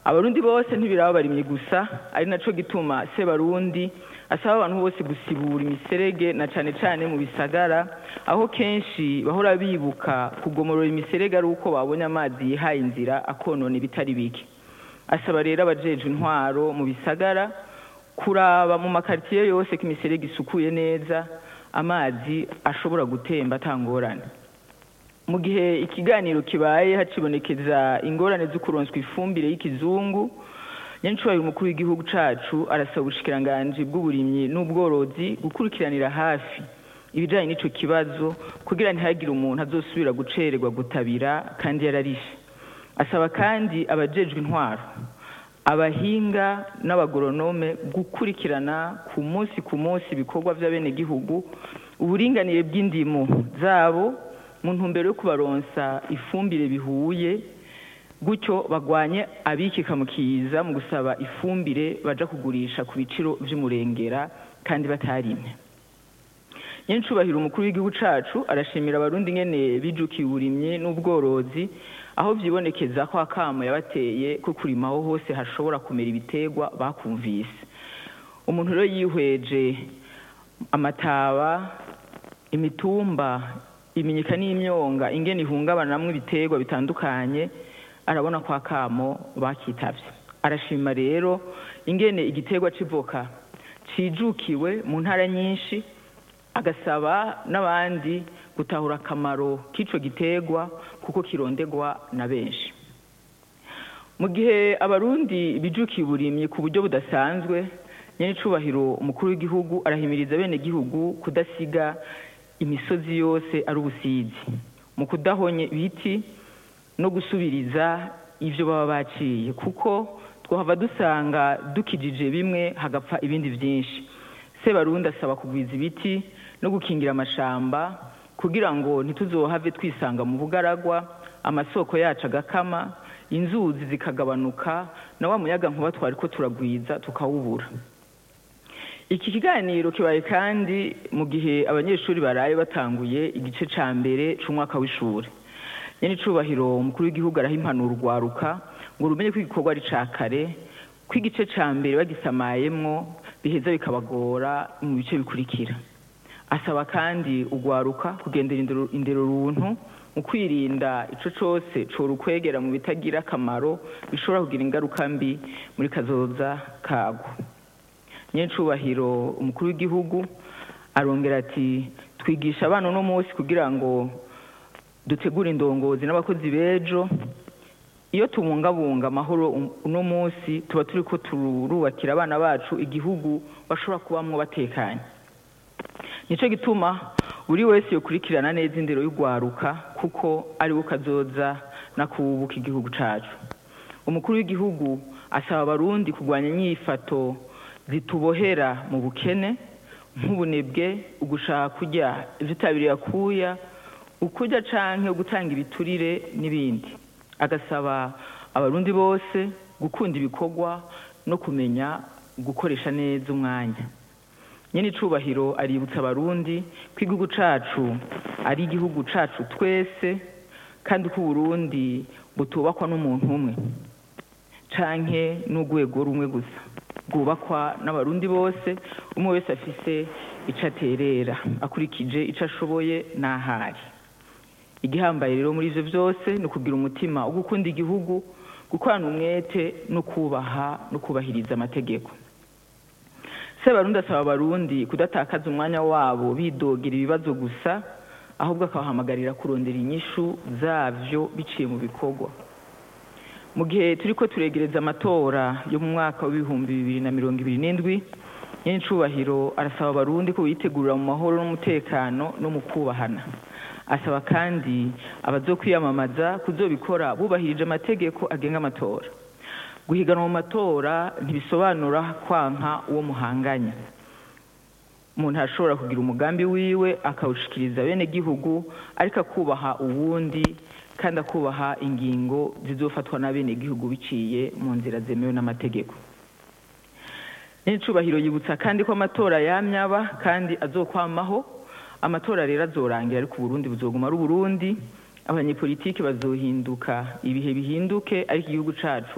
abarundi bose ntibiraba barimye gusa ari naco gituma sebarundi asaba abantu bose gusibura imiserege na cane cane mu bisagara aho kenshi bahora bibuka kugomorora imiserege ari uko babonye amazi yihaye inzira akonona ibitari bike asaba rero abajejwe intwaro mu bisagara kuraba mu makaritiye yose ko imiserege isukuye neza amazi ashobora gutemba atangorane mu gihe ikiganiro kibaye hacibonekeza ingorane zo kuronswa ifumbire y'ikizungu nyancubahiro umukuru w'igihugu cacu arasaba ubushikiranganji bw'uburimyi n'ubworozi gukurikiranira hafi ibijanye n'ico kibazo kugira ntihagire umuntu azosubira gucererwa gutabira kandi yararishe asaba kandi abajejwe intwaro abahinga n'abagoronome gukurikirana ku munsi ku munsi ibikorwa vy'abenegihugu uburinganire bw'indimo zabo mu ntumbero yo kubaronsa ifumbire bihuye gutyo bagwanye abikika mu kiza mu gusaba ifumbire baja kugurisha ku biciro vy'umurengera kandi batarimye nyencubahiro umukuru w'igihugu cacu arashimira abarundi ngene bijukiye uburimyi n'ubworozi aho vyibonekeza ko akamo yabateye ko kurima aho hose hashobora kumera ibiterwa bakumvise umuntu rero yihweje amataba imitumba iminyika n'imyonga ingene ihungabanamwo ibiterwa bitandukanye arabona ko akamo bakitavye arashima rero ingene igiterwa c'ivoka cijukiwe mu ntara nyinshi agasaba n'abandi gutahura akamaro k'ico giterwa kuko kirondegwa na benshi mu gihe abarundi bijukiye uburimyi ku buryo budasanzwe nyenicubahiro umukuru w'igihugu arahimiriza bene gihugu kudasiga imisozi yose ari ubusizi mu kudahonye ibiti no gusubiriza ivyo baba baciye kuko twahava dusanga dukijije bimwe hagapfa ibindi vyinshi sebarundi asaba kugwiza ibiti no gukingira amashamba kugira ngo ntituzohave twisanga mu bugaragwa amasoko yacu agakama inzuzi zikagabanuka na wa muyaga nkuba twari ko turagwiza tukawubura iki kiganiro kibaye kandi mu gihe abanyeshuri baraye batanguye igice ca mbere c'umwaka w'ishuri nyene icubahiro umukuru w'igihugu araha impanuro urwaruka ngo rumenye ko igikorwa ari ca kare ko igice ca mbere bagisamayemwo biheza bikabagora mu bice bikurikira asaba kandi urwaruka kugendera indero runtu mu kwirinda ico cose corukwegera mu bitagira akamaro bishobora kugira ingaruka mbi muri kazoza kagwo nyencubahiro umukuru w'igihugu arongera ati twigisha abana uno munsi kugira ngo dutegure indongozi n'abakozi b'ejo iyo tubungabunga amahoro uno munsi tuba turi ko turubakira abana bacu igihugu bashobora kubamwo batekanye nico gituma buri wese yokurikirana neza indero y'urwaruka kuko ari we kazoza nakubuka igihugu cacu umukuru w'igihugu asaba abarundi kurwanya inyifato zitubohera mu bukene nk'ubunebwe ugushaka kurya ivyitabiriye akuya ukurya canke gutanga ibiturire n'ibindi agasaba abarundi bose gukunda ibikorwa no kumenya gukoresha neza umwanya nyene icubahiro aributsa abarundi ko igihugu cacu ari igihugu cacu twese kandi ko uburundi butubakwa n'umuntu umwe canke n'urwego rumwe gusa bwubakwa n'abarundi bose umwe wese afise ico aterera akurikije ico ashoboye n'ahari igihambaye rero muri ivyo vyose ni ukugira umutima wo gukunda igihugu gukorana umwete no kubaha no kubahiriza amategeko sebarundi asaba abarundi kudatakaza umwanya wabo bidogera ibibazo gusa ahubwo akabahamagarira kurondera inyishu zavyo biciye mu bikorwa mu gihe turiko turegereza amatora yo mu mwaka w'ibihumbi bibiri na mirongo ibiri n'indwi nyene icubahiro arasaba abarundi ko bitegurira mu mahoro n'umutekano no mu kubahana asaba kandi abazokwiyamamaza kuzobikora bubahirije amategeko agenga amatora guhiganwa mu matora ntibisobanura kwanka uwo muhanganya umuntu arashobora kugira umugambi wiwe akawushikiriza bene gihugu ariko akubaha uwundi kandi akubaha ingingo zizofatwa na bene gihugu biciye mu nzira zemewe n'amategeko n'icubahiro yibutsa kandi ko amatora yamyaba kandi azokwamaho amatora rero azorangira ariko uburundi buzoguma ari uburundi abanyepolitiki bazohinduka ibihe bihinduke ariko igihugu cacu